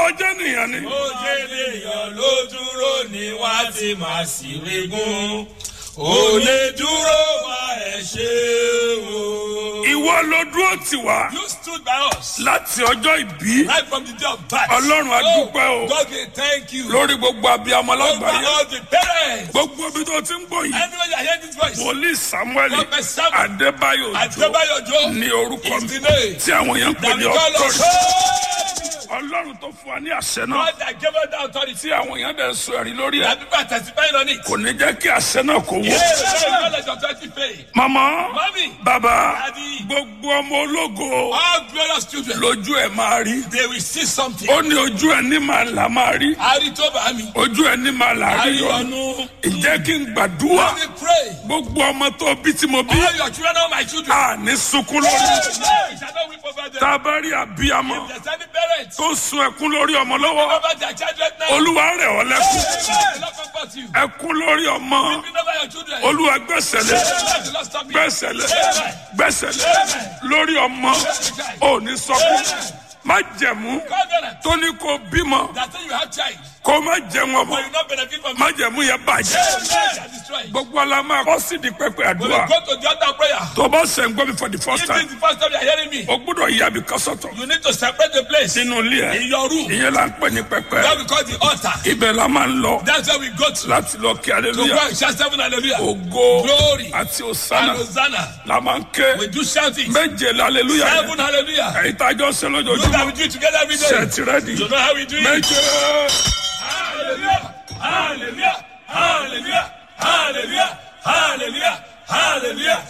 ọjọ́ nìyẹn ni. ó jẹ́ ènìyàn ló dúró ní wá tí màá sì regún ó lè dúró wá ẹ ṣe o. ìwọ ló dúró tì wá you stood by us láti ọjọ́ ìbí right from the day of birth. Ọlọ́run, a dúpẹ́ o. Oh, God we thank you. lórí gbogbo abiyamọ over lágbàáyé all the parents. gbogbo ibi tó ti ń gbọ́ yìí anyone that hear this voice. wòlíì samuel Prophet Samuel adébáyò òjò Adébáyọ̀ Òjó ní orúkọ is mi the name. tí àwọn èèyàn ń pè that ní we call ọtọrì us. ọlọ́run tó fún wa ní àṣẹ náà God that gave us the authority. tí àwọn èèyàn dẹ̀ ń sọ ẹ̀rí lórí ẹ̀ that people are testifying on it. kò ní jẹ́ kí àṣẹ náà kó wọ́. Yes, very knowledge of authority faith. mama Mommy. baba Daddy. gbogbo ọmọ ológo All glorious children. lójú ẹ̀ máa rí They will see something. ó ní ojú ẹ̀ ní màá là máa rí Ari tó bá mi. ojú ẹ̀ ní màá là rí Ari yọ ọ̀nù. ìjẹ́ kí n gbàdúrà Let me pray. gbogbo ọmọ tó bí tí mo bí All your children are my children. a ní sunkún lórí Hey, shall not weep over them. tá a bá rí àbíyamọ If there's any parents tó sun ẹkún lórí ọmọ lọ́wọ́ over their children now. olúwa rẹ̀ ọ́ lẹ́kún Hey, Lord comfort you. ẹkún lórí ọmọ Weeping over your children. olúwa gbẹ̀sẹ̀lẹ̀ Hey, the Lord stop you. gbẹ̀sẹ̀lẹ̀ gbẹ̀sẹ̀lẹ̀ lórí ọmọ ò ní sọkún má jẹ̀mú Covenant tó ní kó bímọ that say you have child, kó má jẹun ọmọ but you not benefit from má it. jẹ̀mú yẹn bàjẹ́ Hey, shall destroy it. gbogbo ala máa kọ́ sí di pẹpẹ When àdúrà you go to the altar prayer, tó bá sẹ̀ ń gbọ́ mi for the first if this time is the first time you are hearing me, o gbọ́dọ̀ yí àbí kọ́sọ̀tọ̀ you need to separate the place sínú ilé ẹ̀ in your room. ìyẹn là ń pè ní pẹpẹ That we call the altar. ibẹ̀ la máa ń lọ That's where we go to. láti lọ kí To go aleluya and shout seven hallelujah. ògo Glory àti and òsánà Hosanna. la máa ń ké We do shouting. méje la aleluya yẹn Seven hallelujah. èyí tá a jọ ṣe Do that lójoojúmọ́ we do it together every day. ṣe ti rẹ́dì You know how we do it? méje Hallelujah. Hallelujah. Hallelujah. Hallelujah. Hallelujah. Hallelujah.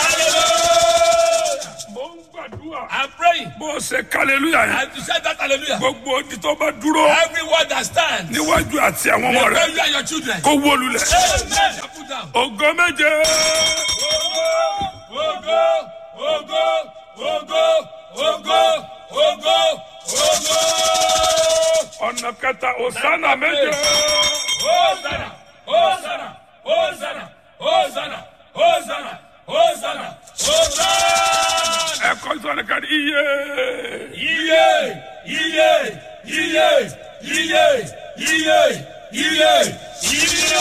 Hallelujah. mo ń gbàdúrà I'm praying. bó o ṣe ká aleluya yẹn And to shout that hallelujah. gbogbo odi tó bá dúró Everyone that stands. níwájú àti àwọn ọmọ rẹ Where you and your children. kó wó lulẹ̀ Amen. Shall Put down. ògo méje Ogo, ogo, ogo, ogo, ogo, ogo. ọ̀nà kẹta òsánà méje Hosanna, Hosanna, Hosanna, Hosanna, Hosanna, Hosanna, Hosanna. ẹ̀kọ́ ìsọ̀nà kan iye Iye, iye, iye, iye, iye, iye, iye.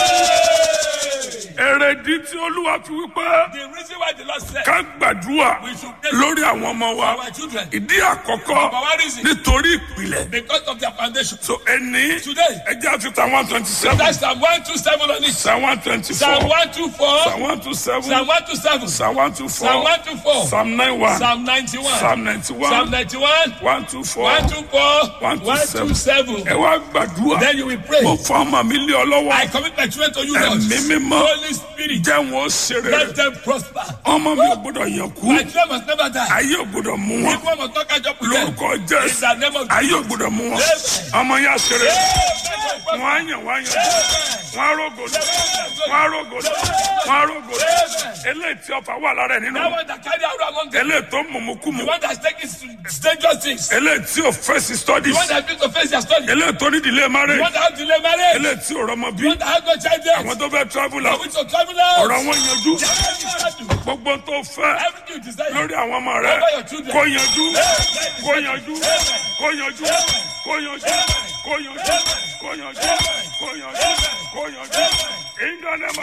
èrèdí tí olúwa fi wípé The reason why the Lord said ká gbàdúrà we should pray lórí àwọn ọmọ wa for our children ìdí àkọ́kọ́ for one reason nítorí ìpìlẹ̀ because of their foundation. so ẹni Today, ẹjẹ́ àfihàn one twenty seven that's Psalm 127 on it. psalm one twenty Psalm four 124, psalm one two seven Psalm 127, psalm one two Psalm four 124, psalm nine one Psalm 91, psalm ninety Psalm one 91, one two four 124, 127. ẹ wá gbàdúrà Then you will pray. mo fọ́ ọmọ mi lé ọ lọ́wọ́ I commit my children to you, Lord. ẹ̀mí mímọ́ Holy Spirit, jẹ́ wọn ó ṣe rere let them prosper. ọmọ mi ò gbọdọ̀ yàn kú My children must never die. ayé ò gbọdọ̀ mú wọn If one must not catch up with them. lórúkọ In jésù the name of ayé ò gbọdọ̀ mú wọn ọmọ yẹn á ṣe rere wọn á yàn wọn á yàn wọn á rògò lọ wọn á rògò lọ wọn á rògò lọ eléyìí tí ọfà wà lára ẹ nínú That one that carry out among them. eléyìí tó mọ̀mú kú mu The one that's taking dangerous things. eléyìí tí ò fèsì The studies one that needs to face their study. The eléyìí tó ní ìdílé one marriage that has delay marriage. eléyìí tí ò rọmọ bí The one that has no child yet. àwọn tó fẹ́ travel The out which of travel out. ọ̀rọ̀ wọn yanjú Everything gbogbo tó fẹ́ you desire. lórí àwọn ọmọ rẹ Over your children. kó yanjú kó yanjú kó yanjú kó yanjú kó yanjú kó yanjú kó yanjú kó yanjú ìdánimọ̀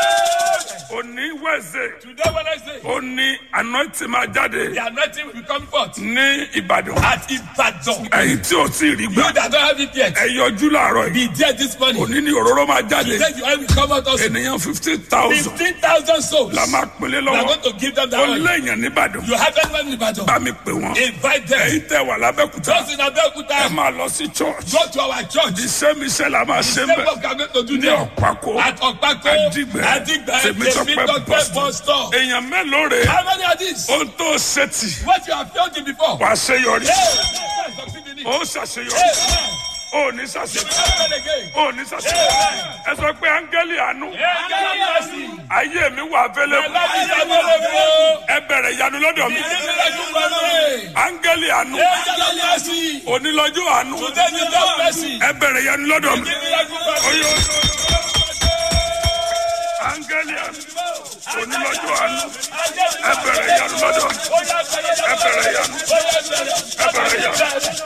òní wẹ̀sẹ̀ Today Wednesday, òní anointing máa jáde the anointing will be coming forth. ní ìbàdàn At Ibadan. ẹ̀yin tí ò tí ì rí gbà You that don't have it yet. ẹ yọjú láàárọ̀ yìí Be there this morning. òní ní òróró máa jáde Today the oil will come out also. ènìyàn fifteen thousand Fifteen thousand souls. la máa pèlè We are lọ́wọ́ going to give them that ó oil. léèyàn nìbàdàn You have anyone in Ibadan? bá mi pè wọ́n Invite them. ẹ̀yin tẹ́ wà lábẹ́kúta Just in ẹ Abeokuta. máa lọ sí church Go to our church. iṣẹ́ mi ṣe la máa ṣe ń Same bẹ̀ work we are going to do ní there. ọ̀pákó At Okpako. Adigbe. Adigbe. Tèmítọ́pẹ́ Tèmítọ́pẹ́ bus bus stop. èèyàn mélòó rè é How many are these? ohun tó ṣe tì What you have failed in before. wà á ṣe yọrí Hey, succeed in it. ó ṣàṣeyọrí Hey, ó ní ṣàṣeyọrí hey, again. ó ní ṣàṣeyọrí ẹ sọ pé áńgẹ́lì àánú Angel mercy. ayé mi wà My available life is available. ẹ bẹ̀rẹ̀ ìyanu lọ́dọ̀ mi Begin miracle for me. áńgẹ́lì àánú Angel mercy. onílọ́jọ́ àánú Today is God mercy. ẹ bẹ̀rẹ̀ ìyanu lọ́dọ̀ mi Begin miracle for me. oyè oyè áńgẹ́lì àánú onílọ́jọ́ àánú ẹ bẹ̀rẹ̀ ìyanu lọ́dọ̀ mi ẹ bẹ̀rẹ̀ ìyanu ẹ bẹ̀rẹ̀ ìyanu.